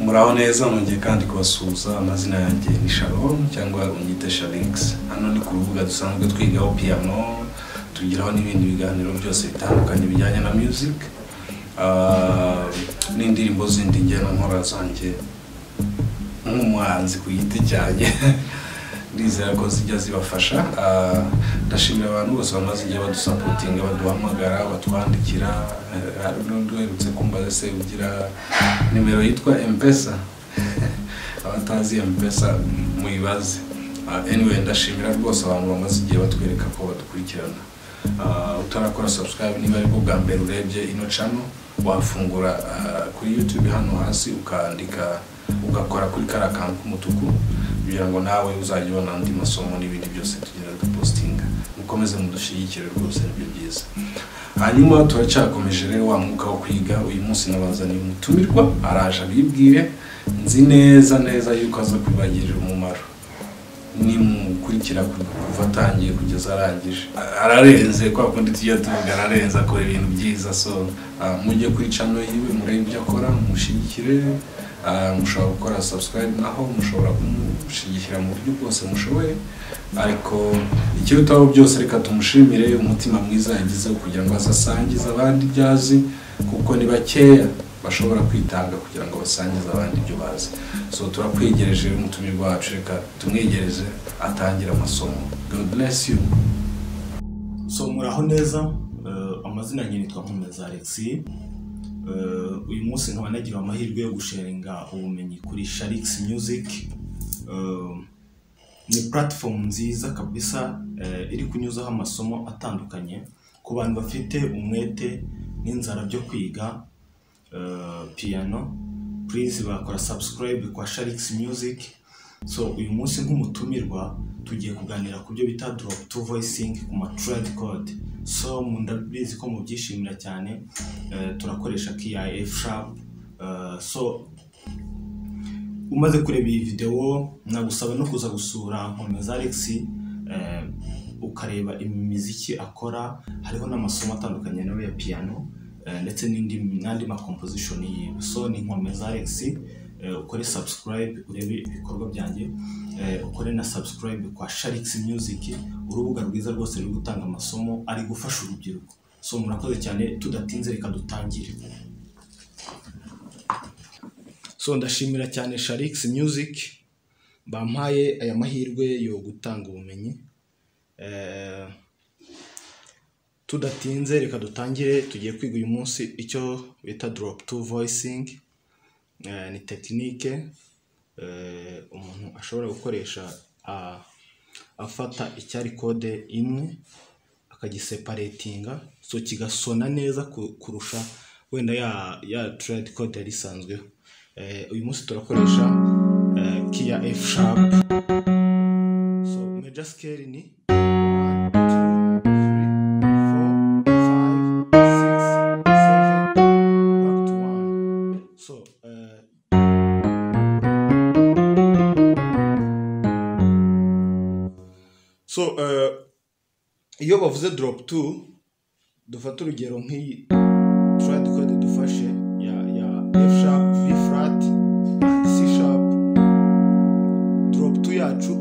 muraho neza mwongeye kandi kubasuhuza amazina yanjye ni sharon cyangwa unyite sharinx hano ni ku rubuga dusanzwe twigaho piyano tugiraho n'ibindi biganiro byose bitandukanye bijyanye na music Ah, n'indirimbo zindi njyana nkora zanjye nk'umuhanzi ku giti cyanjye ndizera ko zijya zibafasha Ah, ndashimira abantu bose bamaze igihe badusapotinga baduhamagara batwandikira Eh, hari n'undi uherutse kumbaza se ugira nimero yitwa mpesa abatazi mpesa muyibaze Ah, anyway ndashimira rwose abantu bamaze igihe batwereka ko badukurikirana Ah, utarakora subscribe niba aribwo bwa mbere urebye ino cano wafungura ah, kuri youtube hano hasi ukandika ugakora kuri kariya kantu k'umutuku kugira ngo nawe uzajya ubona andi masomo n'ibindi byose tugenda dupostinga mukomeze mudushyigikire rwose nibyo byiza hanyuma turacyakomeje rero wa mwuka wo kwiga uyu munsi nabazaniye umutumirwa araje abibwire nzi neza neza yuko aza kubibagirira umumaro nimukurikira kuva atangiye kugeza arangije ararenze kwa kundi tujya tuvuga ararenze akora ibintu byiza so ah, mujye kuri cano yiwe murebe ibyo akora mushyigikire ah, mushobora gukora subscribe naho mushobora kumushyigikira mu buryo bwose mushoboye ariko ikirutaho byose reka tumushimire umutima mwiza yagizeho kugira ngo azasangize abandi ibyo azi kuko ni bakeya bashobora kwitanga kugira ngo basangize abandi ibyo bazi so turakwegereje umutumirwa wacu reka tumwegereze atangire amasomo god bless you so muraho neza eh, amazina yanjye nitwa nkomeza alexi uyu munsi nkaba nagira amahirwe yo gusharinga ubumenyi kuri sharix music Eh, ni platform nziza kabisa eh, iri kunyuzaho amasomo atandukanye ku bantu bafite umwete n'inzara byo kwiga eh, piano please bakora subscribe kwa sharix music so uyu munsi nk'umutumirwa tugiye kuganira ku byo bita drop to voicing ku ma trade code so mu- ndabizi ko mubyishimira cyane eh, turakoresha KIF sharp Eh, so umaze kureba iyi videwo nagusaba no kuza gusura nkomeza Alex eh, ukareba imiziki akora hariho n'amasomo atandukanye nawe ya piano eh, ndetse n'indi n'andi makomposition yiwe so ni nkomeza Alex eh, ukore subscribe urebe ibikorwa byanjye eh, ukore na subscribe kwa Sharix Music urubuga rwiza rwose ruri gutanga amasomo ari gufasha urubyiruko so murakoze cyane tudatinze reka dutangire so ndashimira cyane sharix music bampaye aya mahirwe yo gutanga ubumenyi Eh, tudatinze reka dutangire tugiye kwiga uyu munsi icyo bita drop to voicing Eh, ni tekinike eh, umuntu ashobora gukoresha a- afata icyari kode imwe akagiseparetinga so kigasona neza ku- kurusha wenda ya ya trade code yari isanzweho Eh, uyu munsi turakoresha eh, kia f sharp so major scale ni 1, 2, 3, 4, 5, 6, 7, back to 1. so eh, so eh, iyo bavuze drop 2 dufata urugero nk'iyi turade kode dufashe ya ya f sharp b flat c sharp drop 2 yacu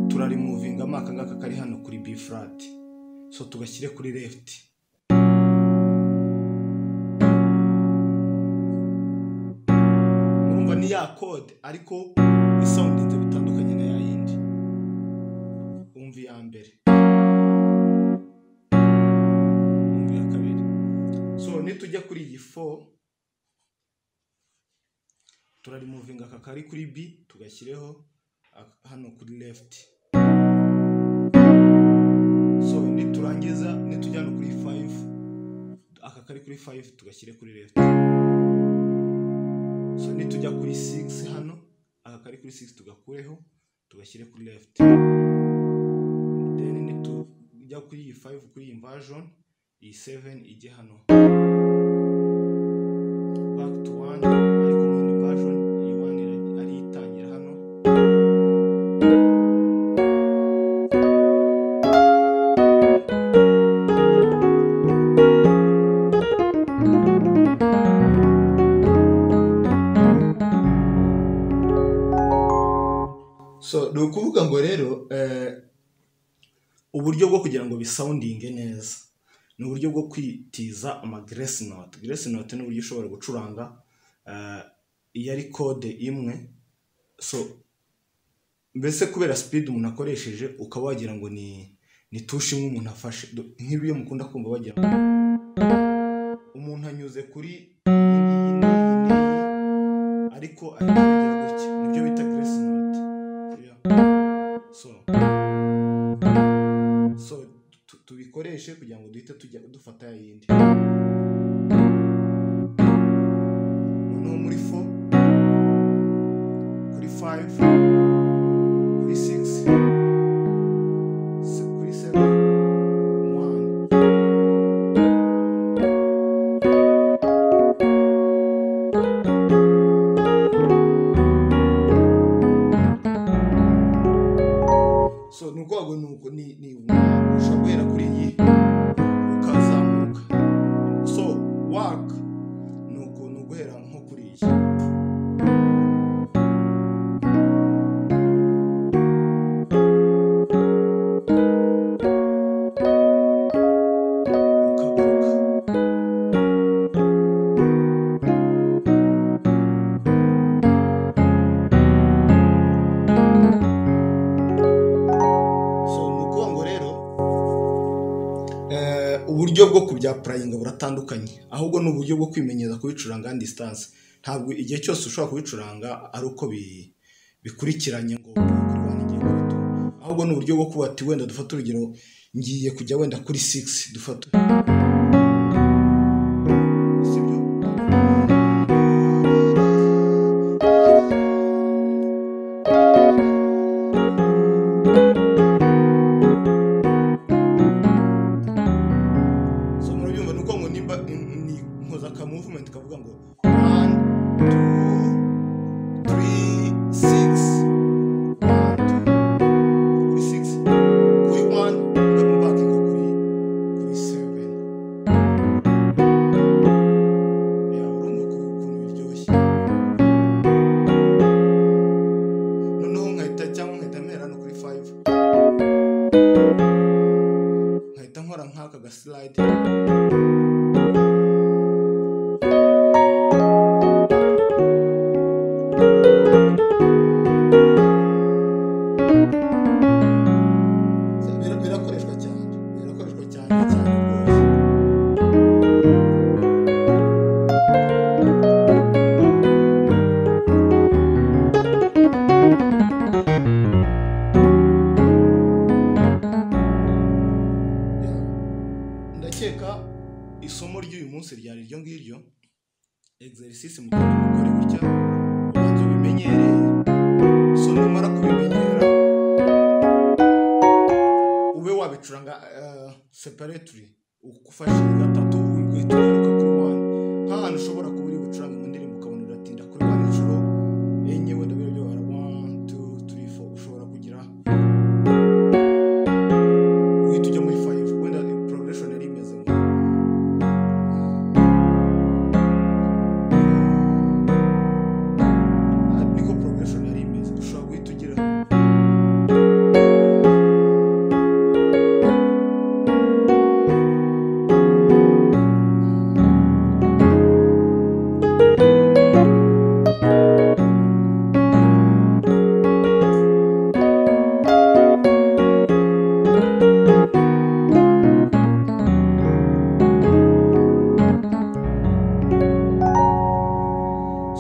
turarimuvinga mo aka ngaka kari hano kuri b flat so tugashyire kuri left urumva ni ya kode ariko isawundinze bitandukanye na ya yindi umva iya mbere umva iya kabiri so nitujya kuri iyi fo turarimuvinga aka kari kuri b tugashyireho ak- hano kuri left so niturangiza nitujya hano kuri 5 aka kari kuri 5 tugashyire kuri left so nitujya kuri 6 hano aka kari kuri 6 tugakureho tugashyire kuri left then nitujya kuri iyi 5 kuri iyi inversion iyi 7 ijye hano back to one ariko mu yindi version iyi one ira- ari itangira hano uburyo bwo kugira ngo bisawundinge neza ni uburyo bwo kwitiza amageresi note geresi note ni uburyo ushobora gucuranga eh, iyo ari kode imwe so mbese kubera sipidi umuntu akoresheje ukaba wagira ngo ni ni tushe imwe umuntu afashe Do- nk'ibiyo mukunda kumva bagira ngo umuntu anyuze kuri iyi ngiyi n'iyi n'iyi, ariko ariko agira gutya nibyo bita geresi note Yeah. so so tu- tubikoreshe kugira ngo duhite tujya dufata ya yindi noneho muri 4 kuri 5 kuri 6 kuri 7 1 so ni ukuvuga ngo ni uku ni ni umuntu ushobora guhera kuri iyi ukazamuka so waka ni uku ni uguhera nko kuri iyi ukagaruka so ni ukuvuga ngo rero eh, uburyo bwo kubyapurayinga buratandukanye ahubwo ni uburyo bwo kwimenyereza kubicuranga disitanse ntabwo igihe cyose ushobora kubicuranga ari uko bi- bikurikiranye ngo kurwanya igihe gito ahubwo ni uburyo bwo kuba ati wenda dufate urugero ngiye kujya wenda kuri 6 dufate sibyo so murabyumva ni uko ngo nimba ni nkoza ka movement kavuga ngo one two three six one two kuri six kuri one ngamu bakinga kuri kuri seven ya urumva ko ukuntu biryoshye noneho nkahita cyangwa nkahita mpera no kuri five nkahita nkora nk'aka gasilide Bira- birakoreshwa cyane birakoreshwa cyane cyane rwose Ya, ndakeka isomo ry'uyu munsi ryari iryo ngiryo exercise mugomba gukora gutya ubanza ubimenyereye so numara kubimenyera ube wabicuranga eh, separately ufashe gatatu ugahita kuri wani nta hantu ushobora kuba uri gucuranga mu ndirimbo ukabona uratinda kuri wani inshuro enye wenda biriya byabara one two three four ushobora kugira uhita ujya muri five wenda progression yari imeze nka Ah, niko progression yari imeze ushobora guhita ugira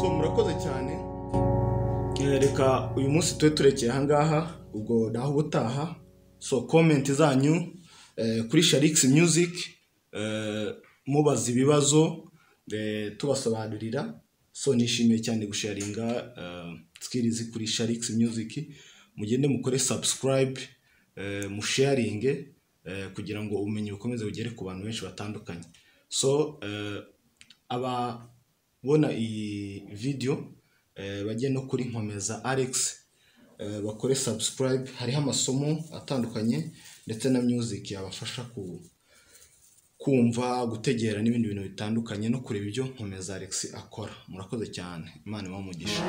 so murakoze cyane Eh, reka uyu munsi tube turekeye ahangaha ubwo naho ubutaha so komenti zanyu eh, kuri sharikisi myuziki mubaza ibibazo eh, tubasobanurira so nishimiye cyane gusharinga eh, sikirizi kuri sharikisi myuziki mugende mukore sabusikarayibe musharinge eh, kugira ngo ubumenyi bukomeze bugere ku bantu benshi batandukanye so eh, ababona iyi video eh, bajye no kuri nkomeza alex eh, bakore subscribe hariho amasomo atandukanye ndetse na music yabafasha ku, kumva gutegera n'ibindi bintu bitandukanye no kureba ibyo nkomeza alex akora murakoze cyane imana ibahe umugisha